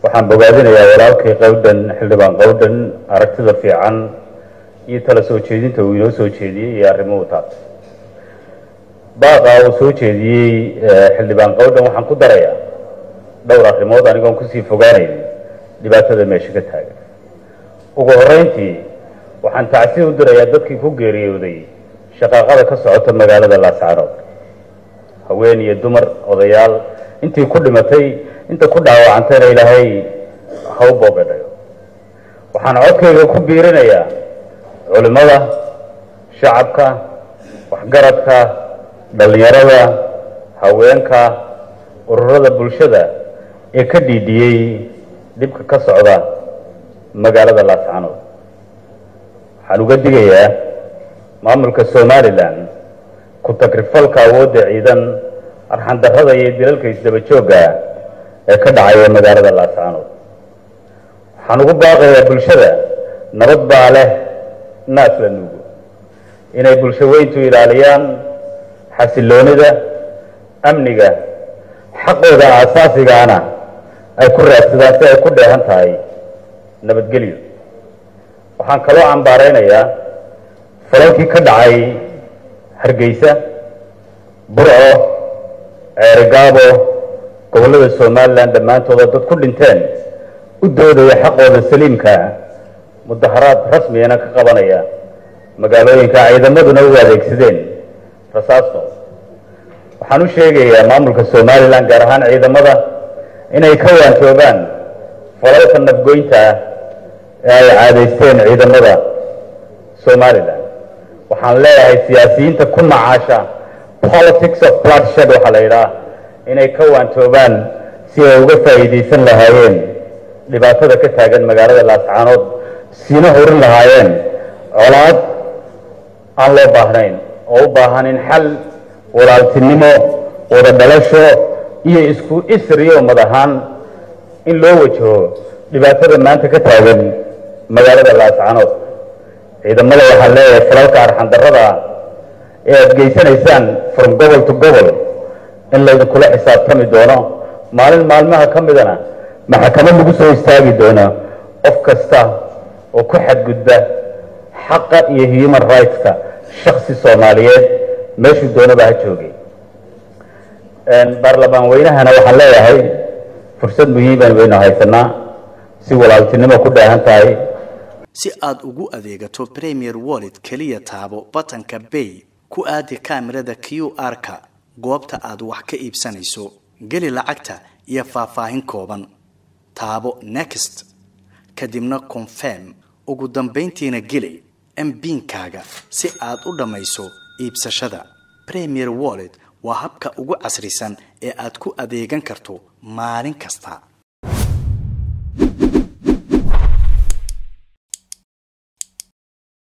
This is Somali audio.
waxaan bogaadinayaa walaalkay qawdhan xildhibaan qawdhan aragtida fiican iyo tala soo jeedinta uu inoo soo jeediyey iyo arrimuhu taabtay baaqa uu soo jeediyey xildhibaan qawdhan waxaan ku darayaa dhowr arrimood anigoon kusii fogaanayn dhibaatada meesha ka taagan ugu horreyntii waxaan tacsi u dirayaa dadkii ku geeriyooday shaqaaqada ka socota magaalada laascaanood haween iyo dumar odayaal intii ku dhimatay inta ku dhaawacantayna ilaahay ha u boogadhayo waxaan codkayga ku biirinayaa culimmada shacabka waxgaradka dhallinyarada haweenka ururada bulshada ee ka dhiidhiyey dhibka ka socda magaalada laascaanood waxaan uga digayaa maamulka somalilan ku tagrifalka awoodda ciidan arxandarrada iyo dilalka isdaba joogga ee ka dhacaya magaalada laascaanood waxaan ugu baaqayaa bulshada nabad baa leh naas la nuugo inay bulsho weyntu ilaaliyaan xasiloonida amniga xaqooda aasaasigaana ay ku raadsadaan si ay ku dheehan tahay nabadgelyo waxaan kaloo cambaaraynayaa falalkii ka dhacay hargeysa burco ceerigaabo gobollada somalilan dhammaantooda dad ku dhinteen u doodaya xaqooda saliimka mudaharaad rasmiyana ka qabanaya magaalooyinka ciidamaduna u adeegsadeen rasaasto waxaan u sheegayaa maamulka somalilan gaar ahaan ciidamada inay ka waantoobaan falalka nafgoynta ah ee ay caadaysteen ciidamada somalilan waxaan leeyahay siyaasiyiinta ku macaasha politics of bloodshed waxaa la yidhaha inay ka waantoobaan si ay uga faa'iidaysan lahaayeen dhibaatada ka taagan magaalada laascaanood siina horin lahaayeen colaad aan loo baahnayn oo u baahan in xal walaaltinimo wada dhalasho iyo isku isriyo ummad ahaan in loo wajaho dhibaatada maanta ka taagan magaalada laascaanood ciidamada waxaan leeyahay falalka arxandarrada ee aad geysanaysaan from gobol to gobol in laydinkula xisaabtami doono maalin maalmaha ka midana maxkamad lagu soo istaagi doono qof kasta oo ku xadgudba xaqa iyo human rightska shaksi soomaaliyeed meeshuu doonaba ha joogay baarlamaan weynahana waxaan leeyahay fursad muhiiman waynu haysanaa si walaaltinimo ku dheehan tahay si aad ugu adeegato premier wallet keliya taabo batanka bay ku aadi kaamirada q r-ka goobta aad wax ka iibsanayso geli lacagta iyo faahfaahin kooban taabo next kadibna confirm ugu dambayntiina geli mbiinkaaga si aad u dhammayso iibsashada premier wallet waa habka ugu casrisan ee aad ku adeegan karto maalin kasta